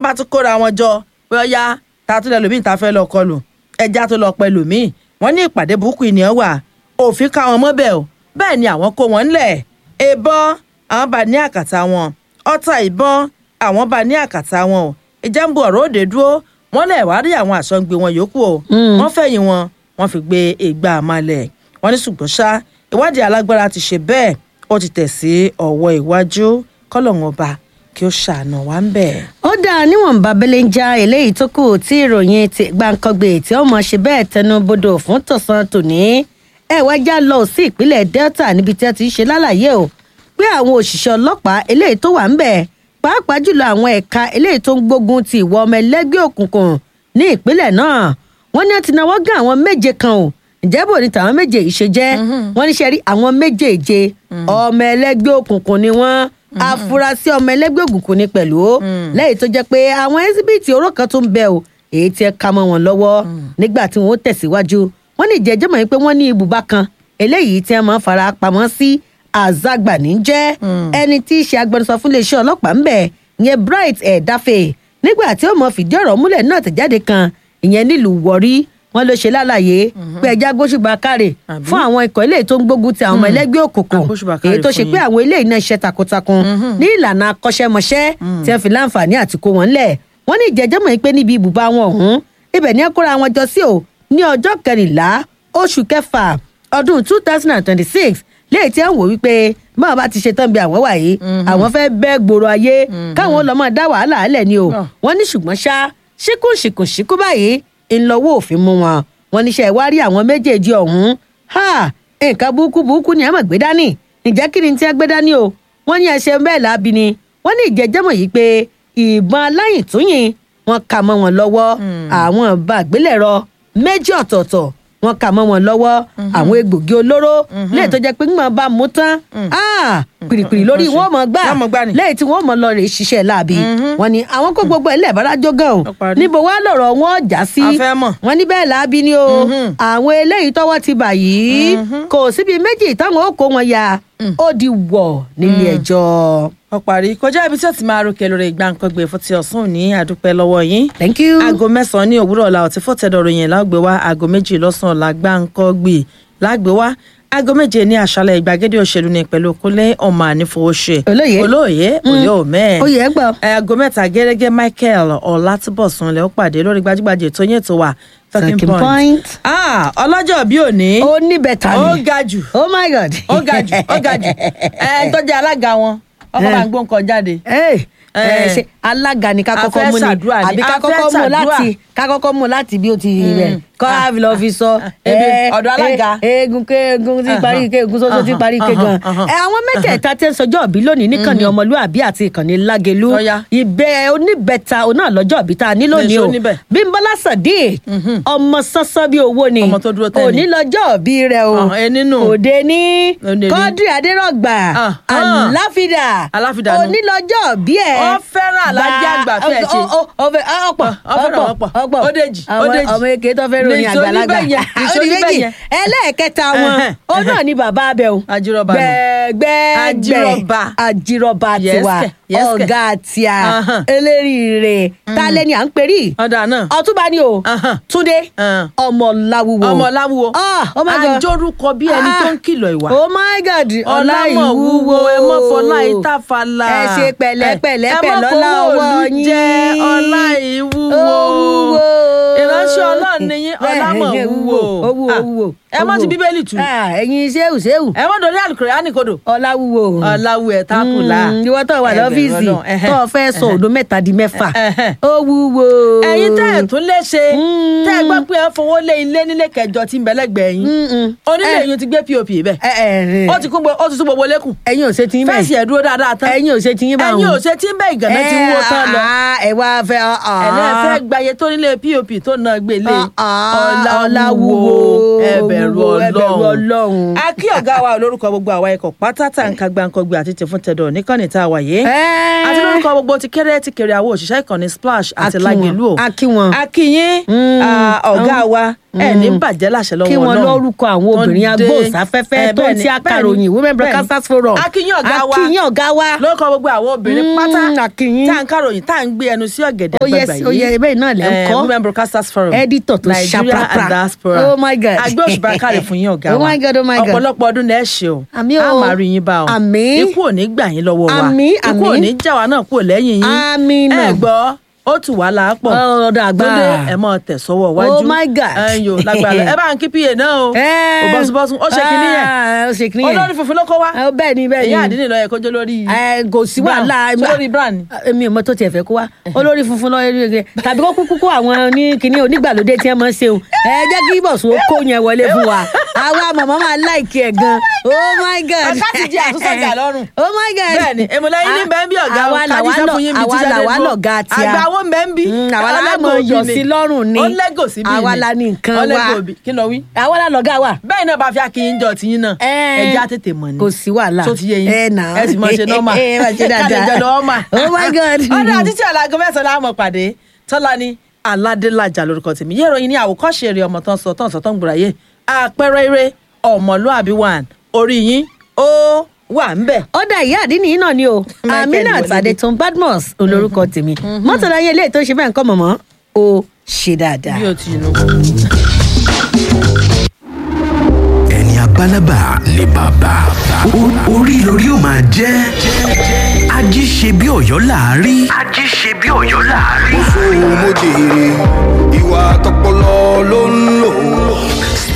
bá tún kóra wọn jọ pé ọyá ta tún lẹ lòmíì ta fẹ́ lọ kọlù ẹja tó lọ pẹ lòmíì wọ́n ní ìpàdé burúkú ènìyàn wà òfin ká wọn mọ́bẹ̀ o bẹ́ẹ̀ ni àwọn kó wọn ńlẹ̀ ìbọn àwọn bá ní àkàtà wọn ọta ìbọn àwọn bá ní àkàtà wọn o ìjà ń bu ọ̀rọ̀ òde dúró wọ́n lẹ̀ wá rí àwọn àsọ̀ǹgbé wọn yòókù o wọ́n fẹ̀yìn wọn wọ́n fi gbé ìgbà àmàlẹ̀ wọ́n ní ṣùgbọ́n ṣá ìwádìí alágbára ti ṣe bẹ́ẹ̀ ó ti tẹ̀ sí ọ̀wọ́ iwájú kọ́lọ́hún ọba kí ó ṣàánú wa ń bẹ̀. ó dáa níwọ̀nba bẹ́lẹ̀ ń já eléyìí tó kù tí ìròyìn ti gbàǹkangbè tí ó mọ̀ ṣe bẹ́ẹ̀ tẹnu bodò fún tọ̀sán tòní ẹ wá já lọ sí ìpínlẹ̀ delta níbi tí a ti ń ṣe lálàyé o pé àwọn òṣìṣẹ́ ọlọ́pàá eléyìí tó wà ń bẹ̀ pàápàá jùlọ àwọn ẹ̀ka eléyìí tó ń gbógun ti ìwà ọmọ ẹlẹ́gbẹ́ òkùnkùn ní ìpínlẹ̀ náà wọ́n ní wọ́n ti náwó gán àwọn méje kan o ǹjẹ́ bò ní tàwọn méje yìí ṣe jẹ́ wọ́n ní ṣe rí àwọn méjèèje ọmọ ẹlẹ́gbẹ́ òkùnkùn ni wọ́n afurasí ọmọ ẹlẹ́gbẹ́ òkùnkùn ni pẹ̀lú lẹ́yìn tó jẹ́ pé àwọn ẹ́síbìtì oró kan tó ń bẹ o èyí tí ẹ ka mọ́ wọn lọ́wọ́ nígbà tí wọ́n tẹ̀síwájú wọ́n ní ìjẹ́jọ́ mọ̀ pé wọ́n ní ibùba kan eléyìí tí wọ́n máa fara pamọ́ sí àzágbà ní jẹ́ ẹni tí í ṣe agbẹnusọ fún iléeṣẹ́ ọlọ́pàá ń bẹ̀ ìyẹn bright ẹ̀dáfẹ́ nígbà tí ó mọ fìdí ọ̀rọ̀ múlẹ̀ náà tẹ̀jáde kan ìyẹn nílùú wọ̀rí wọn ló ṣe lálàyé pé ẹja gbóṣùbà kárẹ̀ fún àwọn ikọ̀ eléyìí tó ń gbógun ti àwọn ọmọ ẹlẹ́gbẹ́ òkùnkùn Agbóṣùbà káre èyí tó ṣe fún pé yín. àwọn eléyìí náà ṣe takuntakun ní ìlànà akọ́ṣẹ́mọṣẹ́ tí wọ́n fi láǹfààní àti kó wọn lẹ̀ wọ́n ní ìjẹ́jọ́ mọ̀ pé níbi ibùba wọn ọ̀hún ibẹ̀ ni ẹ kóra wọn jọ sí o ní ọjọ́ kẹrìnlá oṣù kẹfà ọdún two thousand and twenty-six léyìí tí wọ́n wò wípé báwọn bá ti ṣe tán bí àwọn wà yìí àwọn fẹ́ bẹ́ gbòòrò ayé káwọn lọ́mọ dá wàhálà alẹ̀ ni o Ah. wọ́n ní ṣùgbọ́n ṣá ṣíkùnṣìkùnṣìkù báyìí ńlọ́wọ́ òfin mú wọn wọ́n níṣẹ́ wá rí àwọn méjèèjì ọ̀hún ha nǹkan burúkú burúkú ni ẹ mọ̀ gbé dání ǹjẹ́ kí ni tí ẹ gbé dání o wọ́n ní ẹsẹ̀ bẹ́ẹ̀ láabi ni wọ́n ní ìjẹ́jẹ́mọ̀ yìí pé ìbọn aláyìntúnyìn wọ́n kà mọ́ wọn lọ́wọ́ àwọn ìbọn àgbélẹ̀rọ méjì ọ̀tọ̀ọ̀tọ̀ wọ́n kà mọ́ wọn lọ́wọ́ àwọn egbògi olóró lẹ́yìn tó jẹ́ pé ńgbọ̀n bá mú tán ah, pìrìpìrì lórí wọn mọ̀ gbà Wọ́n mọ̀ gbà ni. lẹ́yìn tí wọ́n mọ̀ lọ rè ṣiṣẹ́ láabi wọ́n ní àwọn kó gbogbo ẹ̀ lẹ́ẹ̀bárájọ́ gan o Ó parí. níbo wá lọ̀rọ̀ wọn já sí A fẹ́ mọ̀. wọ́n ní bẹ́ẹ̀ láabi ni o àwọn eléyìí tọ́wọ́ ti bà yìí kò síbi méjì táwọn ó kó wọn ya ó di wọ̀ nílé ẹjọ́. wọ́n parí kọjá ibi tí ó ti máa rúkẹ lórí ìgbàǹkangbè fún ti ọ̀sán òní àdúpẹ́ lọ́wọ́ yín thank you. aago mẹ́sàn-án ní òwúrọ̀ ọ̀la ọ̀tí fọ́tẹ̀dọ̀ ròyìn lágbè wá aago méjì lọ́sàn-án ọ̀la gbàǹkangbè lágbè wá aago méje ní àṣálẹ̀ ìgbàgede òṣèlú ní pẹ̀lú kúnlé ọmọ ànífowóṣe Olóyè. olóòye òye òmẹ́ẹ̀ oyè ẹ gbọ́. aago mẹ́ta gẹ́gẹ́ michael ọ̀làtúbọ̀sùn lẹ́ ó pàdé lórí gbajúgbajà ètò yẹn tó wà Talking Point. ah ọlọ́jọ́ bí òní ó ní bẹ̀tà ni. ó ga jù oh my god. ó ga jù ó ga jù ẹ tó jẹ́ alága wọn ọkọ bá ń gbó nǹkan jáde. Hey, Eh. eh, ṣe alága ni ká A kọ́kọ́ fẹ́ mú ni ṣàdúrà ni, àbí ká a fẹ́ kọ́kọ́ mú ṣàdúrà. láti ká kọ́kọ́ mú láti bí ó ti rẹ̀ kọ́ àfi lọ́ọ́ fi sọ. Ebi, eh, ọ̀dọ̀ alága. eh, eegun ké eegun ti parí ké eegun sọ́sọ́ ti parí ké gan. Ahàn, ẹ àwọn mẹ́tẹ̀ẹ̀ta tẹ́ ń sọjọ́ òbí lónìí níkànnì ọmọlúàbí àti ìkànnì lágelú Ọya. ìbẹ́ oníbẹ̀ta òun náà lọ́jọ́ òbí tá a ní lónìí Nìṣó o níbẹ̀. bímbọ́lá sadiq ọmọ sánsán bíi owó ni Ọmọ tó dúró tẹ́ ni. òní lọ́jọ́ òbí rẹ o Ọ̀hún, ẹ nínú. òde ní Òde ní. kọ́dírì adérọ̀gbà Ah, ah. aláfídà Aláfídà nù. òní lọ́jọ́ òbí ẹ̀ Ó fẹ́ràn Alhaji àgbà fẹ́ ṣe. Ó- ó- ó fẹ́- ó pọ̀ Ó fẹ́ràn ọ̀pọ̀. ọ̀pọ̀ Ó dèjì, ó Àwọn- dèjì. ọmọ eke tó fẹ́ ròyìn Nìṣó àgbàlagbà níbẹ̀ yẹn, nìṣó Ó di níbẹ̀ méjì. yẹn. ẹlẹ́ẹ̀kẹta wọn Ẹhẹ́n. ó náà ní bàbá abẹ o Ajírọ̀bà nù. gbẹgbẹgbẹ Ajírọ̀bà. ajírọ̀bà Yes, tiwa kẹ̀, yes, kẹ̀. ọ̀gá tíá Ahán. eléríire tálẹ́ ni à ń perí ọ̀dà náà ọtúbà ni o Ahán. túndé Ahán. ọmọ láwùwò ọmọ láwùwọ Ah, oh my God. àjórúkọ bí ẹni tó ń kìlọ̀ ìwà oh my god ọlámọ̀ wúwo ẹ mọ̀ fọlá ìtàfàlà ẹ ṣe pẹ̀lẹ́pẹ̀lẹ́ ẹ pẹ̀lú mọ̀ ọlá fowó ọwọ́ òlu yín jẹ́ ọlá ìwúwo Ó wúwo. ìránṣẹ́ ọlọ́run ni yín ọlámọ̀ Ẹ, ẹ, wúwo ó wúwo ó wúwo ẹ mọ̀ ti bíbélì tù Ah, ẹ̀yin ṣéwù ṣéwù ẹ mọ̀ dorí àlùkùránì kodò ọlá wúwo ọláwù ẹ̀ tákùlà Mm, ìwọ tó wà Ẹ bẹ̀rù lọ́fíìsì Ọlọ́run, ẹhẹ́, tó o fẹ́ sọ òdo mẹ́ta di mẹ́fà ẹhẹ́. ó wúwo. ẹ̀yin tẹ́ ẹ̀ tún lè ṣe Mm. tẹ́ ẹ gbọ́ pé ẹ fowó lé ilé nílé kẹjọ tí ń bẹ lẹ́gbẹ̀ẹ́ yín Mm-mm. onílé Ẹ- yín ti gbé pop bẹ́ẹ̀ ẹ ẹ ẹ ó ti kún gbó- ó ti tún gbogbo lẹ́kùn ẹ̀yin ò ṣe tí yín bẹ́ẹ̀ fẹ́ẹ̀sì ẹ̀ dúró dáadáa tán ẹ̀yin ò ṣe tí yín bá ẹ̀yin ò ṣe tí ń bẹ́ ìgànnà ti ń wó tán lọ ẹ wá fẹ́ ẹ̀lẹ́ fẹ́ gbayé tó nílé pop tó náà gbé lé ọláwúwo ẹbẹ̀rù ẹbẹ̀rù ọlọ́run. a kí ọ̀gá wa olórúkọ gbogbo àwa ikọ̀ pátá tá nǹkan gbàǹkangbè àti tìfún tẹ̀dọ̀ níkànnì tá a wà yé Ẹ́. àti lórúkọ gbogbo ti kéré ti kéré àwọn òṣìṣẹ́ ìkànnì splash A àti kí wọn, lágẹ̀lú o a kí wọn. a kí yín Mm, ah, ọ̀gá wa ẹ̀ ní bàjẹ́ láṣẹ lọ́wọ́ kí wọn Ọlọ́run. lórúkọ àwọn Tó obìnrin dé. agbóhùnsáfẹ́fẹ́ Eh, tó ń bẹ́ẹ̀ni, ti akàròyìn bẹ́ẹ̀ni, women bẹ́ẹ̀ni. broadcasters forum a kí yín ọ̀gá wa a kí yín ọ̀gá wa lórúkọ gbogbo àwọn obìnrin Mm, pátá a kí yín. tá à ń kàròyìn tá à ń gbé ẹnu sí ọ̀gẹ̀dẹ̀ Ó yẹ- àgbàgbà yìí ó yẹ bẹ́ẹ̀ náà lẹ́ ń Eh, kọ́. women broadcasters forum Editor tó Nigeria ṣaprapra. and diaspora Oh my God. agbé òṣùpá kárẹ̀ fún yín ọ̀gá Oh wa my God, oh my God. ọ̀pọ̀lọpọ̀ ọdún lẹ́ ṣe o Àmín o. a máa rí yín bá o Àmín. ikú ò ní gbà yín lọ́wọ́ wa Àmín, ikú ò àmín. ní já wa náà kúrò lẹ́yìn yín Àmín náà. ẹ gbọ́ ó tù wá láàpọ̀ ọ̀dọ̀ àgbà Túndé ẹ mọ tẹ̀sọ́wọ́ wájú Oh my God. ẹ yò lágbára ẹ bá ń kí pa náà o Ẹ́. ò bọ́sùbọ́sùn ó ṣe kinní yẹn Ah, ó ṣe kinní yẹn olórí funfun ló kó wá Ah, bẹ́ẹ̀ ni bẹ́ẹ̀ ni èyí àdínní lọ yẹ kójó lórí Ẹ, kò sí Brown. wàhálà Ṣé lórí brown ni? èmi ò mọ tó tiẹ̀ fẹ́ kó wá olórí funfun lọ́ọ́ rí rẹ̀ tàbí kó kúkú kó àwọn ní kinní onígbàlódé tí wọ́n máa ń ṣe o ẹ jẹ́ kí bọ̀sùn ó kó yẹn wọlé fún wa àwa màmá máa láìkí ẹ̀ gan oh my god Ọ̀gá ti jẹ àtúnṣọ̀gà lọ́rùn. oh my god bẹ́ẹ̀ni èmùlẹ́yìn ní bẹ́ẹ̀ bí ọ̀gá àwa kájí làwa iṣẹ́ lọ fún yín bí àwa tíṣẹ́ làwa dé dúró. lọ̀gá tí a àgbà wo ń bẹ́ẹ̀ ń bí Mm, àwa la Ọlẹ́gò mọ̀ òbí yọ̀ ni. sí lọ́rùn ni. ó lẹ́gò sí bí Àwa la ní nǹkan wa. ọlẹ́gò òbí kí ló wí. àwa la lọ̀gá wa bẹ́ẹ̀ náà bá fi akínyìn jọ tiyín náà Ẹ́. ẹja tètè mọ̀ ni kò sí wàhálà tó ti yé yín ẹ nà ẹ sì máa ṣe nọ́mà ẹ máa ṣe dáadáa kálẹ̀ jẹ́ lọ́ọ́ mà. oh my god ọ̀dọ̀ àtìtì ọ̀làgọ mẹ́sàn-án la mọ̀ pàdé tọ́lá ní aládélájà lórúkọ tèmi yé ìròyìn ní àwòkọ́ṣe eré ọmọ tán sọ tán sọ tán gbòòràyè àpẹẹrẹ eré ọmọlúàbí wàn orí yín ó wà ń bẹ̀. ó dá ìyá àdínní yìí náà ni o Michael aminat Wọlé. adetun badmus olórúkọ tèmi mọ́tò láyé ilé tó ṣe bẹ́ẹ̀ ń kọ́ mọ̀mọ́ ó ṣe dáadáa. bí o ti nù. ẹni abálábà ni bàbá O- orí lórí ó máa jẹ́ ají ṣe bí ọ̀yọ́ láàárí. ají ṣe bí ọ̀yọ́ láàárí. mo jèrè ìwà tọpọlọ ló ń lò